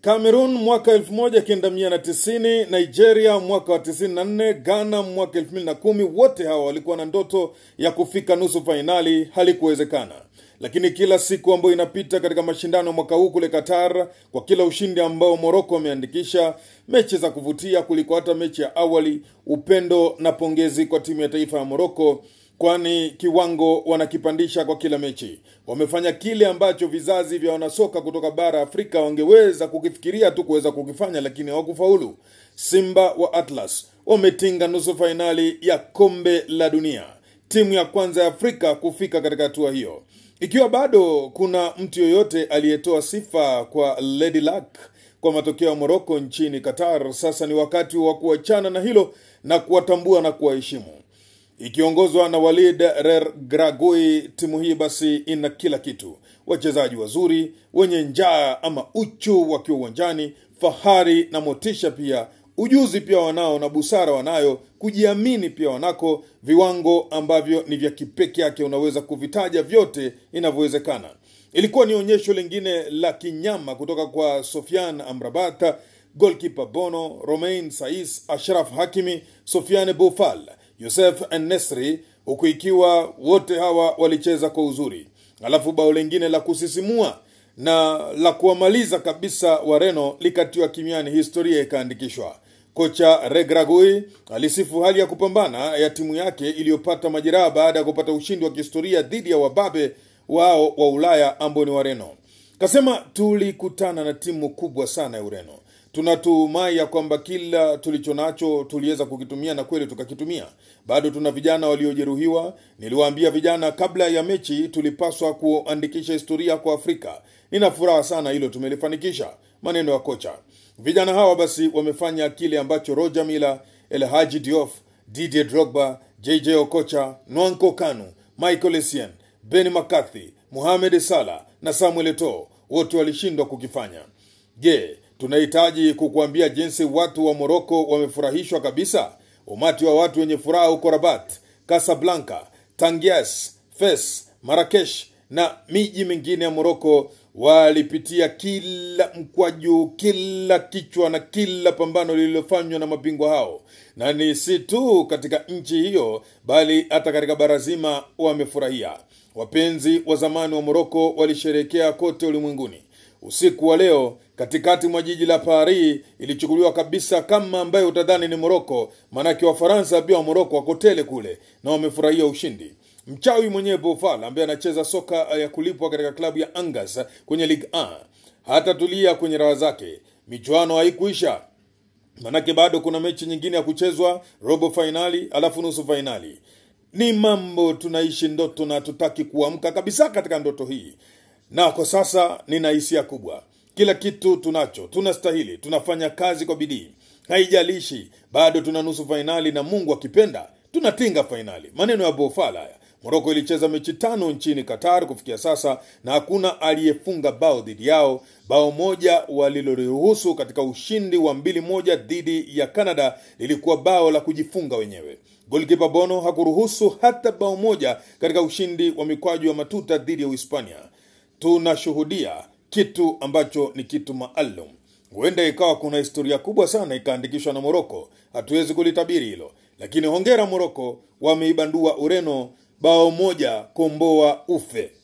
Cameroon mwaka 1990, Nigeria mwaka wa 94, Ghana mwaka 2010. Wote hawa walikuwa na ndoto ya kufika nusu fainali, halikuwezekana. Lakini kila siku ambayo inapita katika mashindano mwaka huu kule Qatar, kwa kila ushindi ambao Morocco wameandikisha, mechi za kuvutia kuliko hata mechi ya awali, upendo na pongezi kwa timu ya taifa ya Morocco kwani kiwango wanakipandisha kwa kila mechi. Wamefanya kile ambacho vizazi vya wanasoka kutoka bara Afrika wangeweza kukifikiria tu kuweza kukifanya, lakini hawakufaulu. Simba wa Atlas wametinga nusu fainali ya kombe la dunia, timu ya kwanza ya Afrika kufika katika hatua hiyo. Ikiwa bado kuna mtu yoyote aliyetoa sifa kwa Lady Luck kwa matokeo ya Morocco nchini Qatar, sasa ni wakati wa kuachana na hilo na kuwatambua na kuwaheshimu ikiongozwa na Walid Regragui. Timu hii basi ina kila kitu: wachezaji wazuri wenye njaa ama uchu wakiwa uwanjani, fahari na motisha pia, ujuzi pia wanao na busara wanayo, kujiamini pia wanako, viwango ambavyo ni vya kipeke yake, unaweza kuvitaja vyote inavyowezekana. Ilikuwa ni onyesho lingine la kinyama kutoka kwa Sofian Amrabat, golkipa Bono, Romain Saiss, Ashraf Hakimi, Sofiane Boufal Yosef Nesri, huku ikiwa wote hawa walicheza kwa uzuri. Alafu bao lingine la kusisimua na la kuwamaliza kabisa Wareno likatiwa kimiani, historia ikaandikishwa. Kocha Regragui alisifu hali ya kupambana ya timu yake iliyopata majeraha baada ya kupata ushindi wa kihistoria dhidi ya wababe wao wa Ulaya ambao ni Wareno. Kasema tulikutana na timu kubwa sana ya Ureno tunatumai ya kwamba kila tulicho nacho tuliweza kukitumia na kweli tukakitumia. Bado tuna vijana waliojeruhiwa. Niliwaambia vijana kabla ya mechi tulipaswa kuandikisha historia kwa Afrika. Nina furaha sana hilo tumelifanikisha. Maneno ya kocha. Vijana hawa basi wamefanya kile ambacho Roger Mila, El Hadji Diouf, Didier Drogba, JJ Okocha, Nwanko Kanu, Michael Essien, Ben McCarthy, Mohamed Salah na Samuel Eto'o wote walishindwa kukifanya. Je, tunahitaji kukuambia jinsi watu wa Moroko wamefurahishwa kabisa. Umati wa watu wenye furaha huko Rabat, Casablanca, Tangias, Fes, Marakesh na miji mingine ya Moroko walipitia kila mkwaju, kila kichwa na kila pambano lililofanywa na mabingwa hao, na ni si tu katika nchi hiyo, bali hata katika bara zima wamefurahia. Wapenzi wa zamani wa Moroko walisherehekea kote ulimwenguni. Usiku wa leo katikati mwa jiji la Paris ilichukuliwa kabisa kama ambayo utadhani ni Moroko, maanake Wafaransa pia wa Moroko wako tele kule na wamefurahia ushindi. Mchawi mwenyewe Boufal ambaye anacheza soka ya kulipwa katika klabu ya Angers kwenye Ligue 1 hatatulia kwenye raha zake. Michuano haikuisha, manake bado kuna mechi nyingine ya kuchezwa, robo fainali alafu nusu fainali. Ni mambo tunaishi ndoto na hatutaki kuamka kabisa katika ndoto hii na kwa sasa nina hisia kubwa. Kila kitu tunacho, tunastahili, tunafanya kazi kwa bidii, haijalishi bado tuna nusu fainali, na Mungu akipenda tunatinga fainali. Maneno ya Bofala haya. Moroko ilicheza mechi tano nchini Qatar kufikia sasa na hakuna aliyefunga bao dhidi yao. Bao moja waliloruhusu katika ushindi wa mbili moja dhidi ya Canada lilikuwa bao la kujifunga wenyewe. Golkipa Bono hakuruhusu hata bao moja katika ushindi wa mikwaju ya matuta dhidi ya Uhispania. Tunashuhudia kitu ambacho ni kitu maalum. Huenda ikawa kuna historia kubwa sana ikaandikishwa na Moroko, hatuwezi kulitabiri hilo, lakini hongera Moroko, wameibandua Ureno bao moja, komboa ufe.